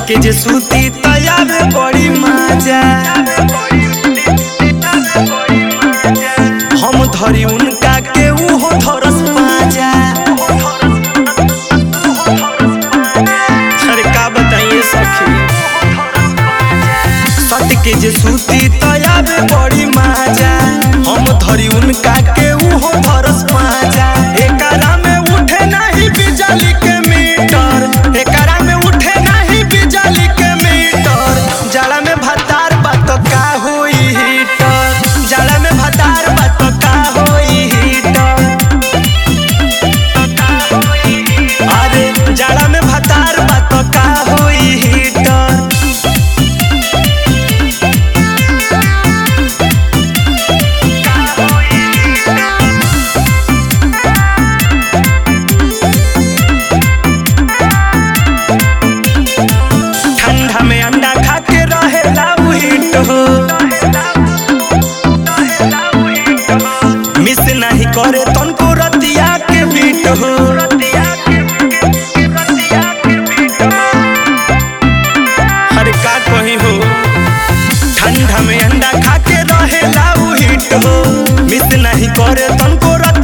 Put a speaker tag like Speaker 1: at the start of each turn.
Speaker 1: के जे सूती तयावे बड़ी मजा हम धरी उनका के उहो धरस पाजा अरे का बताइए सखी सत के जे सूती तयावे बड़ी मजा हम धरी उनका के उहो धरस पाजा एकरा में उठे नहीं बिजली के मीटर एकरा में उठे नहीं बिजली के मीटर जाड़ा में भतार बात का होई हीटर जाड़ा में भतार बात का होई हीटर अरे जाड़ा में भतार बात का होई हीटर ठंडा में अंडा खा के रहेला उ हिट हो मिस नहीं करे तनको रतिया के बीट हो अरे का कही हो ठंडा में अंडा खा के रहेला उ हिट हो मिस नहीं करे तनको रतिया